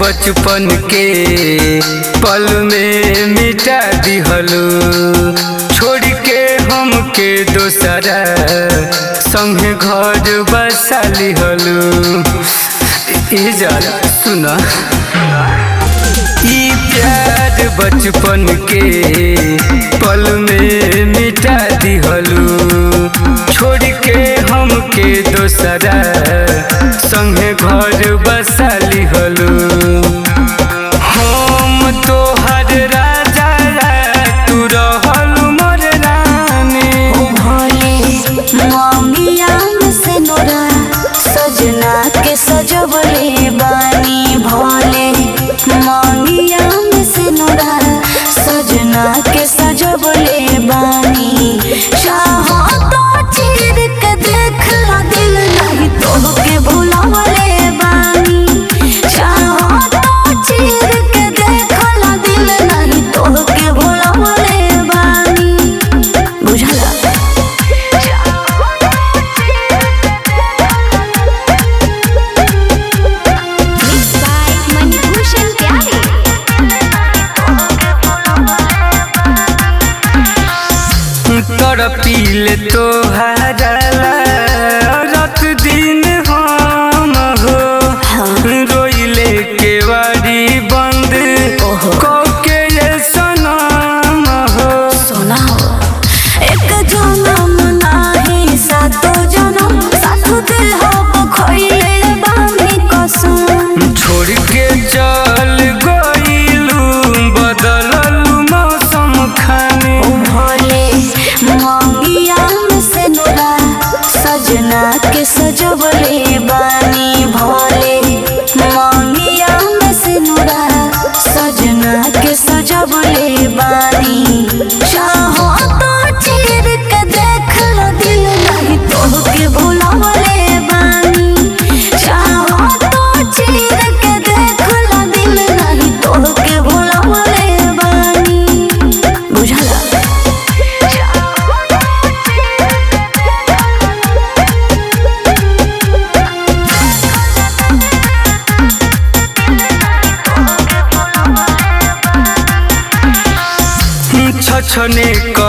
बचपन के पल में मिटा दिहलू छोड़ के हमके दोसरा संगे घर बसा लिहलू ई जरा सुना ई प्यार बचपन के पल में मिटा दिहलू छोड़ के हमके दोसरा संगे घर बसा लिहलू हम तोहर राजा तू रहलू मोर रानी भोले ममिया से नोरा सजना के सजवले बानी भोले ममिया से नोरा सजना के सजवले बानी चाहो तो चीर के देख ला दिल नहीं तो के भुलावले बानी चाहो तो चीर के देख ला दिल नहीं तो के भुलावले बानी बुझला Mixed by Manibhushan Pyare. तड़पीले तोहारा रात दिन हम हो रोइले के वारी बंद कके ये सनम हो सोना हो एक जन्म नाही सातो जन्म सातो दिल हो खोइले बामी कसम छोड़ के चल गइलू बदललू मौसम खाने भोले मंगिया से नोरा सजना के सजवले बानी भोले मंगिया से नोरा सजना के सजवले बानी चाहो तो चीर के देख लो दिल नहीं तो के भुलावले बानी चाहो तो चीर के देख लो दिल नहीं तो के भुलावले बानी बुझला छछने